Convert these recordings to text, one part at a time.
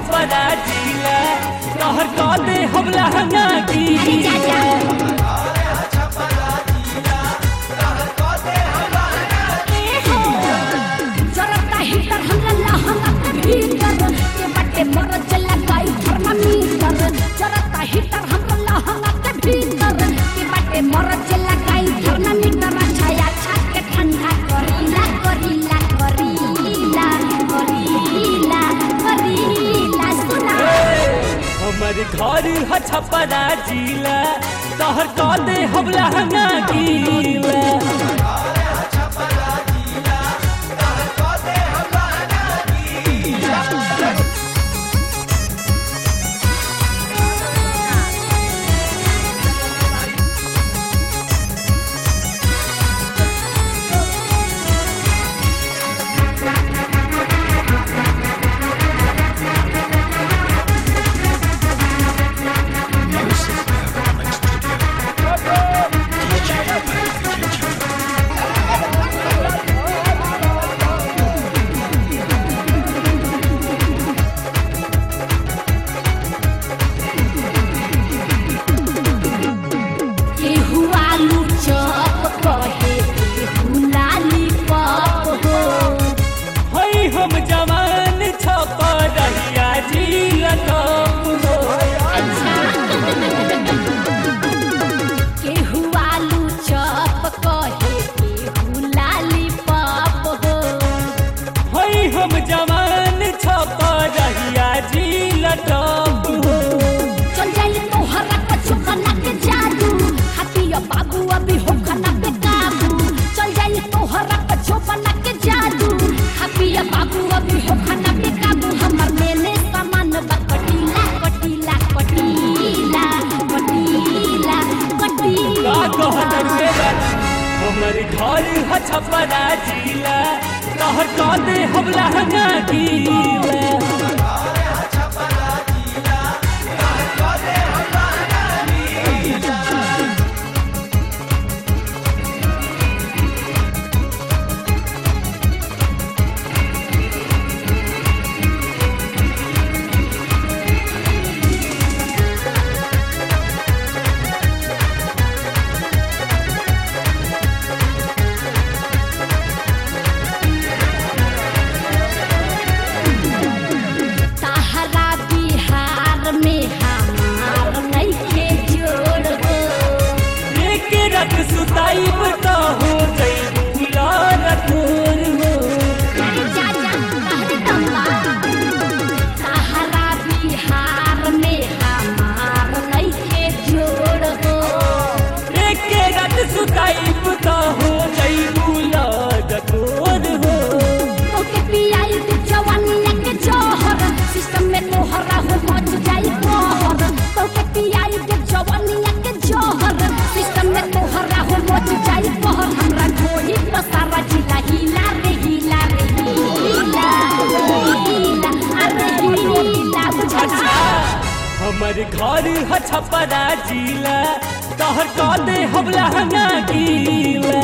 छपरा जिला कहर कह दे हम लहंगा अरे जा जा गीला ए हो जरता हीटर हमरा लहंगा के भीतर के बटे मर चला गई थर्मामीटर जरता हीटर हमरा लहंगा के भीतर के बटे मर चला गई थर्मामीटर छाया छात के ठंडा करीला करीला करीला करीला करीला सुना हमर घर ह छपरा जिला कहर कह दे हम लहंगा गीला केहू आलू चॉप कहे केहू लाली पॉप हो हई हम जवान छपरिया जिला कप हो केहू आलू चॉप कहे केहू लाली पॉप हो हई हम जवान छपरिया जिला कप हो चल जाई तोहरा कछु बना के जादू हाथिया बाबू अभी हो खाना पे काबू चल जाई तोहरा कछु बना के जादू हाथिया बाबू अभी हो खाना पे काबू हमर मेले सामान बा कटीला कटीला कटीला कटीला का कटीला कहत रे बाबा हमर घर ह छपरा जिला कहर कह दे हम लहंगा गीला ताहरा बिहार में हमार नइखे जोड़ हो एक रत सुताई तो हो गई गुलार तोर हो जा जा कहरे तम्बा ताहरा बिहार में हमार नइखे जोड़ हो एक रत सुताई तो हो गई गुलार तोर हो ओके पियाई तू जवानिया के जोहर सिस्टम में तोहरा हो मच जाई कहर ओके पियाई तू जवानिया के जोहर सिस्टम में तोहरा हो मच जाई कहर हमरा ढोली पर सारा जिला हिला रे हिला रे हिला हिला अरे हिला बुझा अच्छा हमर घर ह छपरा जिला कहर कह दे हम लहंगा गीला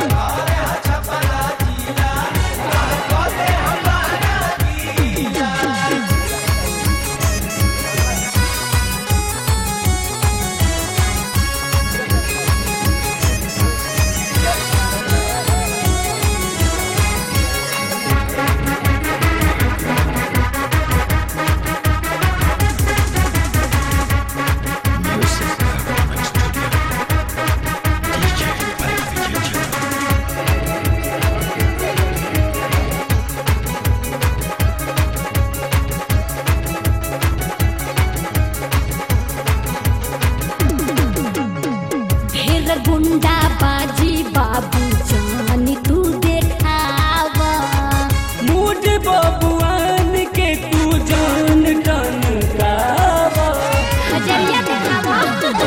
ढेर गुंडा बाजी बाबू जानी तू देखावा मूड बबुआन के तू जान टन गावा हजरिया देखावा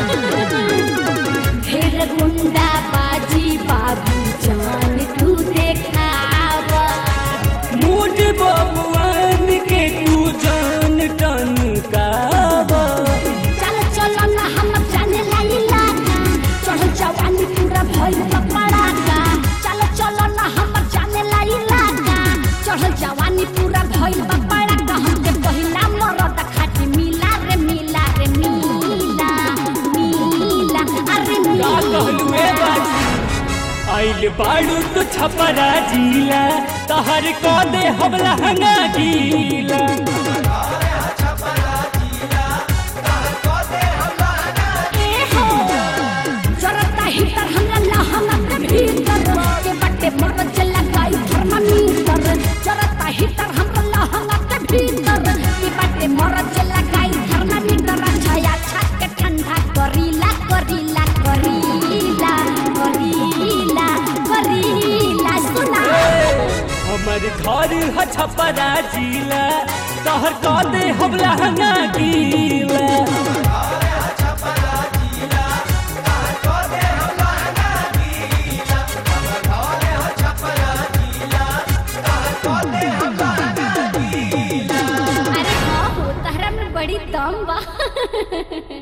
ढेर गुंडा बाजी बाबू जान तू देखावा मूड बबुआन के तू जान टन गावा चल चल ना हम जाने ला इलाका चढ़ जवानी पूरा भइल बा पड़ाका आइल बाड़ू तो छपरा जिला तहर को दे हम लहंगा गीला ए हो जरता हीटर हमरा लहंगा के भीतर के बटे मर चला गई थर्मामीटर जरता हीटर हमरा लहंगा के भीतर के बटे मर चला गई थर्मामीटर छाया छत के ठंडा करीला करीला करीला करीला करीला सुना हमर घर ह छपरा जिला तहर को दे हम लहंगा गीला अरे हाँ हो तहरा में बड़ी दम बा